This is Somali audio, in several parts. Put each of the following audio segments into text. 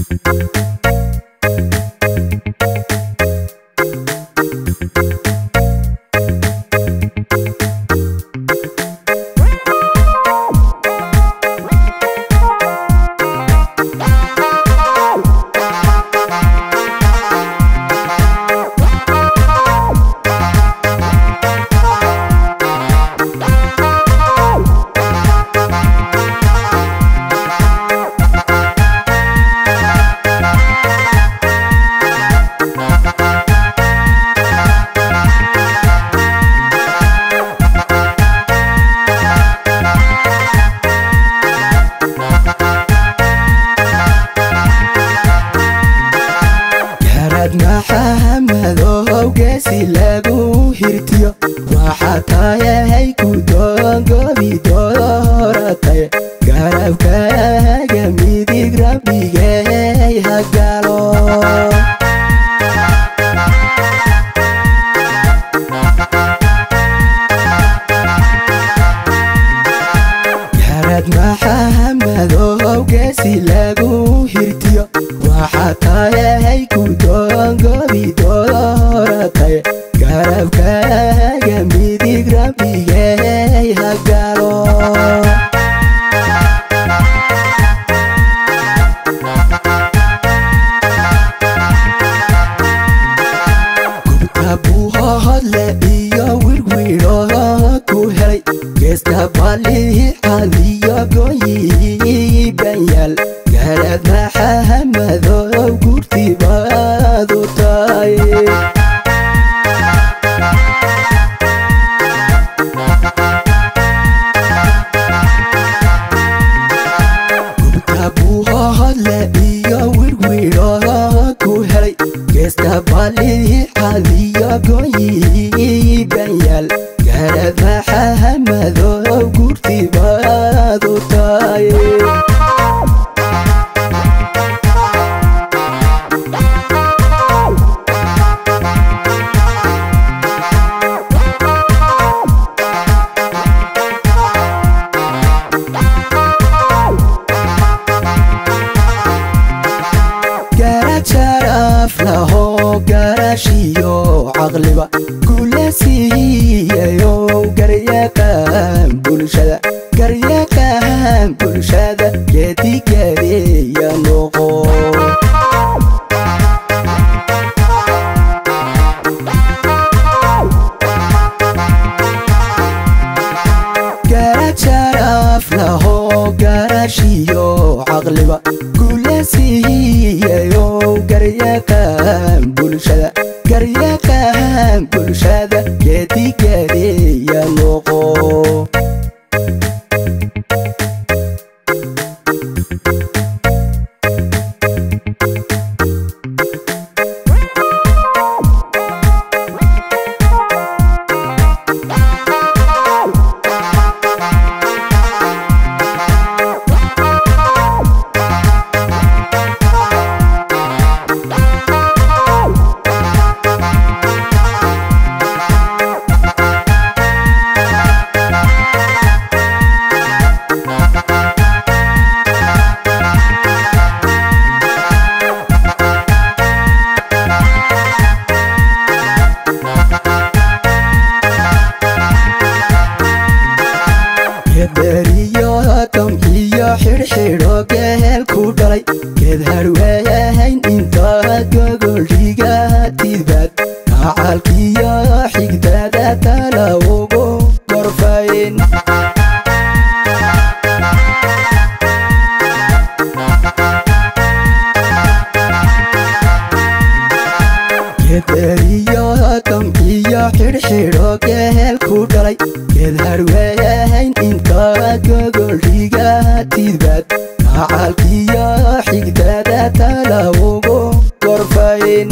garad maxamadow geesi lagu hirtiyo waxaa tayahay kudoongobi dooratay garabkaaga midig rabbigay hagalo garad maxamadow geesi lagu hirtiyo waxaa tayahay kudoongobi dooratay garabkaaga midig rabbigay hagalo gubta buuhoodle iyo wirwiro ku helay geesta balixadiyo gooyi banyaal garad maxamadow gurtibaadu tahay gubta buuhoodle iyo wirwiro ku helay geesta balixadiyo gooyi banyaal garad maxamadow gurtibaadu tahay garad sharaf laho garashiyo caqliba kula siiyayo garyaqaan bulshada garyaqaan bulshada geedigareeya noqo garad sharaf laho garashiyo caqliba kula siiyayo garyaqaan bulshada garyaqaan bulshada geedigareeya noqo gederiyo tom iyo xidhxidho geel ku dhalay geed harweeyahayn intaad gogoldhiga tidbaad kacalkiyo xigdada tala ugu gorfayn gederiyo tom iyo xidhxidho geel ku dhalay geed harweeyahayn intaad gogoldhiga tidbaad kacalkiyo xigdada tala ugu gorfayn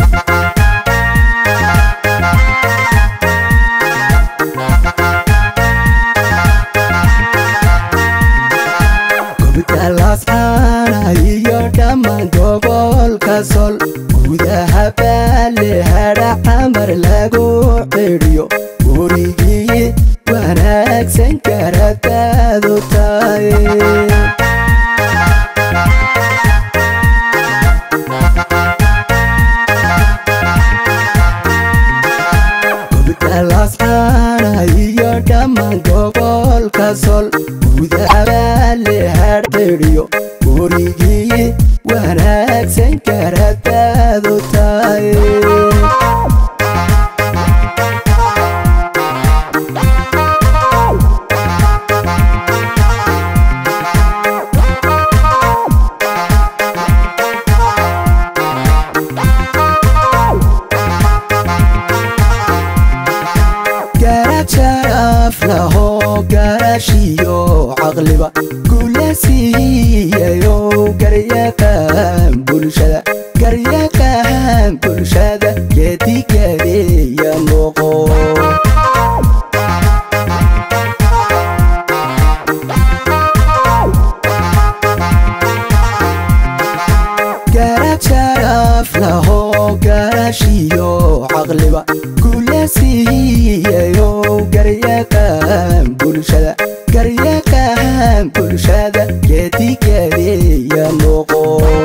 gobta lascaana iyo dhammaan gobolka sol gudaha baale hadha camar lagu xidhiyo gurigii wanaagsan karataadu tahay garaashiyo caqliba kula siiyayo garyaqaan bulshada garyaqaan bulshada geedigadeeya noqo garad sharaf laho garaashiyo caqliba kula siiyayo garyaqaan bulshada garyaqaan bulshada geedigadeeya noqo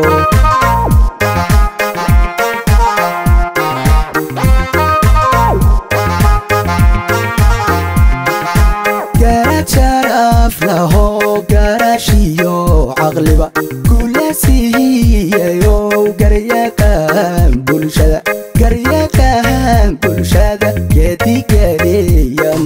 garad sharaf laho garaashiyo caqliba kula siiyayo garyaqaan bulshada garyaqaan bulshada geedigadeeya